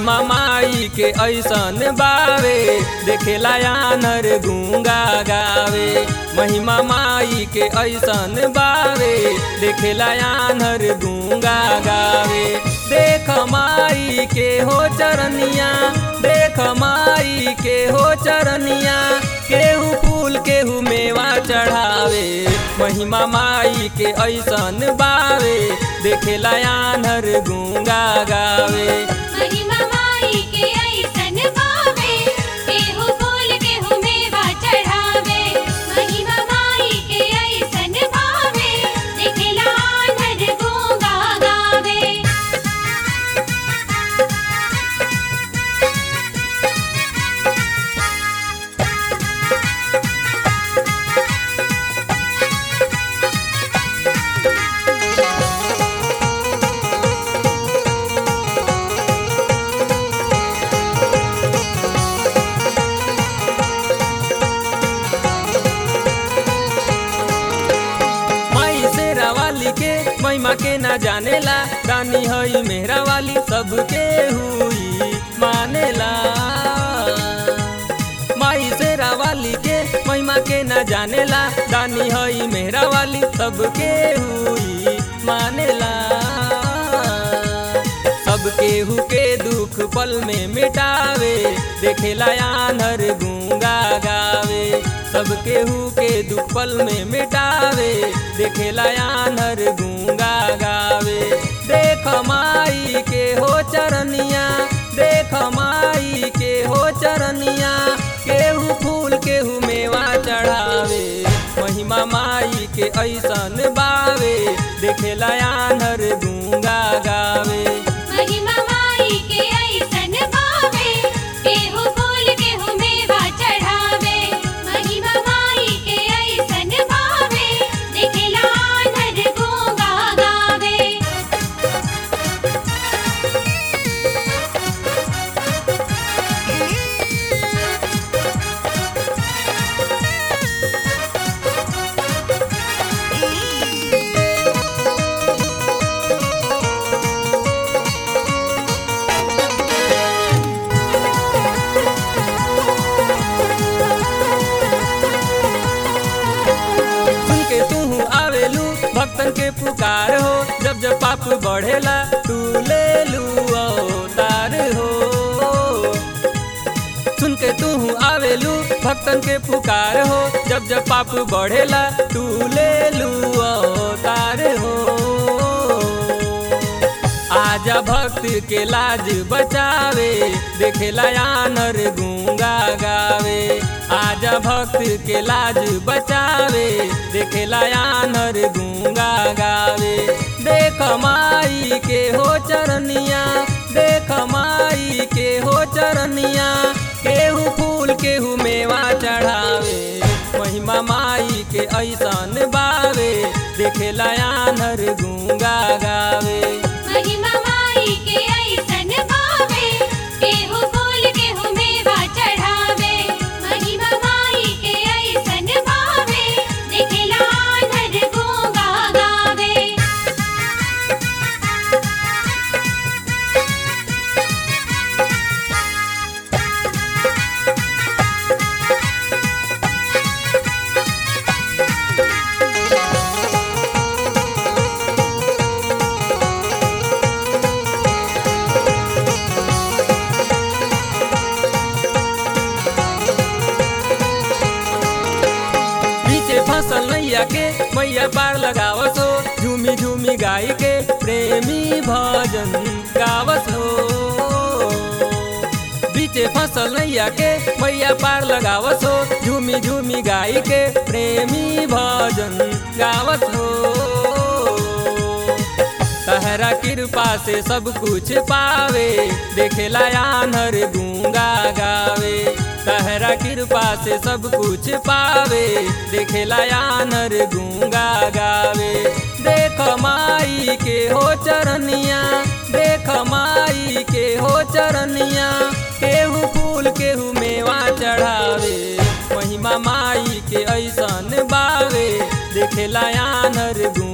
महिमा माई के ऐसन बावे देखेला आनर गूंगा गावे महिमा माई के ऐसन बावे देखेला आनर गूंगा गावे देख माई के हो चरनिया देख माई के हो चरनिया केहू फूल केहू मेवा चढ़ावे महिमा माई के ऐसन बावे देखेला आनर गूंगा गावे महिमा माई के ऐसन भावे केहू फूल केहू मेवा चढ़ावे महिमा माई के ऐसन भावे दिखला नर गूंगा गावे माई शेरा वाली के महिमा के ना जानेला रानी हई मेहरा वाली सबके हुई मानेला माई शेरा वाली के महिमा के ना जानेला रानी हई मेहरा वाली सबके हुई मानेला सबके हु के दुख पल में मिटावे देखेला आनर गूंगा गावे सबके हु के दुख पल में मिटावे देखेला आनर गूंगा गावे देख माई के हो चरनिया देख माई के हो चरनिया केहू फूल केहू मेवा चढ़ावे महिमा माई के ऐसन बावे देखेला आनर गूंगा गावे महिमा माई के ऐसन भावे केहू फूल केहू मेवा चढ़ावे महिमा माई के ऐसन भावे दिखला नर गूंगा गावे सुन के तू आवेलू भक्तन के पुकार हो जब जब पाप बढ़ेला तू ले लू अवतार हो सुन के तू आवेलू भक्तन के पुकार हो जब जब पाप बढ़ेला तू ले लू अवतार हो आजा भक्त के लाज बचावे देखेला आनर गूंगा गावे आजा भक्त के लाज बचावे देखेला आनर गूंगा गावे देख माई के हो चरनिया देख माई के हो चरनिया केहू फूल केहू मेवा चढ़ावे महिमा माई के ऐसन बावे देखेला आनर गूंगा गावे महिमा माई के ऐसन भावे केहू फूल केहू मेवा चढ़ावे महिमा माई के ऐसन भावे दिखला नर गूंगा गावे पीछे फसल नैया के मैया पार लगावस हो झूमी झूमी गाय के प्रेमी भजन गावस हो बीचे फसल नैया के मैया पार लगावस हो झूमी झूमी गाय के प्रेमी भजन गावस हो तहरा कृपा से सब कुछ पावे देखेला आनर गूंगा गावे तहरा कृपा से सब कुछ पावे देखेला आनर गूंगा गावे देख माई के हो चरनिया देख माई के हो चरनिया केहू फूल केहू मेवा चढ़ावे महिमा माई के ऐसन बावे देखेला आनर गूंगा